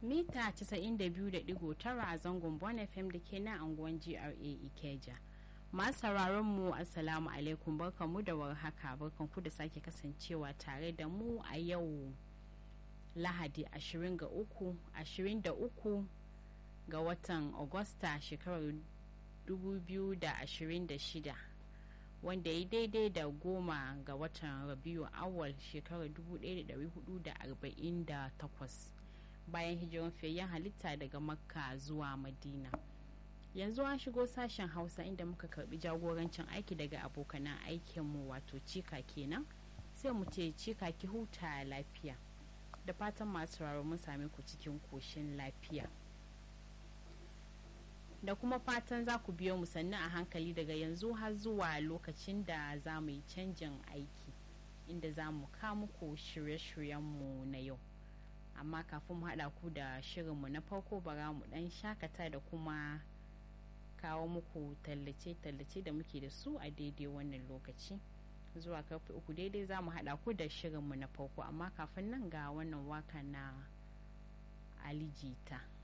mita 92.9 a zangon Bon FM da ke nan anguwan GRA Ikeja. Masu sauraron mu Assalamu alaikum barkanmu da warhaka barkanku da sake kasancewa tare da mu a yau Lahadi 23 ga watan Agusta shekarar 2026 wanda ya daidai da goma ga watan Rabiu awal shekarar 1448 bayan hijiran fiyayyen halitta daga Makka zuwa Madina. yanzu an shigo sashen hausa inda muka karbi jagorancin aiki daga abokanan aikinmu wato cika kenan sai mu ce cika ki huta lafiya da fatan masu sauraro mun same ku cikin koshin lafiya da kuma fatan za ku biyo mu sannu a hankali daga yanzu har zuwa lokacin da za mu yi canjin aiki inda za mu muku shirye-shiryenmu na yau amma kafin mu haɗa ku da shirinmu na farko bara mu ɗan shakata da kuma kawo muku tallace-tallace da muke da su a daidai wannan lokaci zuwa karfe uku daidai za mu haɗa ku da shirinmu na farko amma kafin nan ga wannan waka na alijita